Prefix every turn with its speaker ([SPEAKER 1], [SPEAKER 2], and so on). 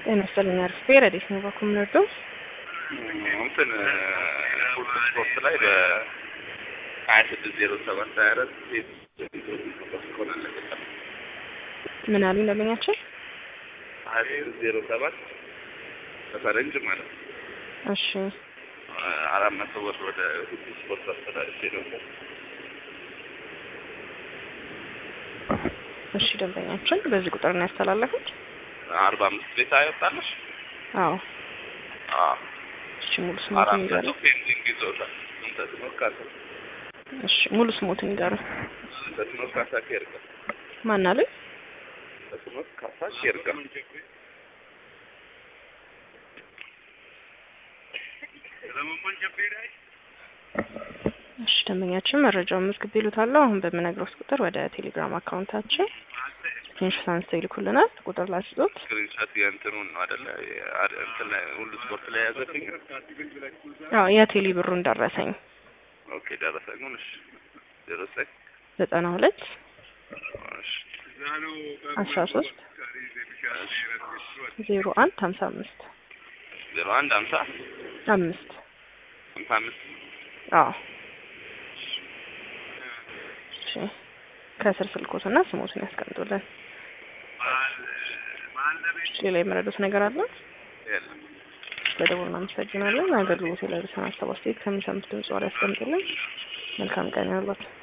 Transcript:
[SPEAKER 1] ጤና ይስጥልኝ አርፌ ረዴት ነው በኩል ምንወደው
[SPEAKER 2] እንትን ፉድ ስፖርት ላይ በሀያ ስድስት ዜሮ ሰባት ሀያ አራት ሆን አለቀጣል
[SPEAKER 1] ምን አሉ እንደመኛቸው
[SPEAKER 2] ሀያ ስድስት ዜሮ ሰባት በፈረንጅ ማለት ነው።
[SPEAKER 1] እሺ
[SPEAKER 2] አራት መቶ ብር ወደ ፉድ ስፖርት አስተዳደር ደግሞ
[SPEAKER 1] እሺ ደንበኛችን በዚህ ቁጥር ነው ያስተላለፉት
[SPEAKER 2] አርባ አምስት ቤት አይወጣለሽ?
[SPEAKER 1] አዎ
[SPEAKER 2] አዎ
[SPEAKER 1] እሺ ሙሉ ስሞትን
[SPEAKER 2] አራት መቶ
[SPEAKER 1] ይንገሩ
[SPEAKER 2] ፔንዲንግ ይዞታል። ተስኖ ካሳ
[SPEAKER 1] እሺ ሙሉ ስሞትን ይንገሩ
[SPEAKER 2] ተስኖ ካሳ ኬርጋ
[SPEAKER 1] ማን አሉ
[SPEAKER 2] ተስኖ ካሳ ኬርጋ
[SPEAKER 1] እሺ ደንበኛችን መረጃውን መዝግብ ይሉታለሁ አሁን በምነግረው ቁጥር ወደ ቴሌግራም አካውንታችን ስክሪንሾት አንስተው ይልኩልናል ቁጥር ላስጦት
[SPEAKER 2] ስክሪንሻት የእንትኑን ነው አይደለ? የአ- እንትን ላይ ሁሉ ስፖርት ላይ ያዘብኝ።
[SPEAKER 1] አዎ የቴሌ ብሩን ደረሰኝ
[SPEAKER 2] ኦኬ ደረሰኙን። እሺ ዜሮ ዘጠኝ
[SPEAKER 1] ዘጠና ሁለት
[SPEAKER 2] እሺ
[SPEAKER 1] አስራ ሶስት ዜሮ አንድ ሀምሳ አምስት
[SPEAKER 2] ዜሮ አንድ ሀምሳ
[SPEAKER 1] አምስት
[SPEAKER 2] ሀምሳ አምስት
[SPEAKER 1] አዎ እሺ ከስር ስልኮትና ስሞትን ያስቀምጡልን ሌላ የመረዱት ነገር አለ
[SPEAKER 2] የለም።
[SPEAKER 1] በደቡብ እናመሰግናለን አገልግሎት ላይ በሰናት ሰባት ከሚሰሙት ድምጽ ዋላ ያስቀምጡልን መልካም ቀን ይሁንላችሁ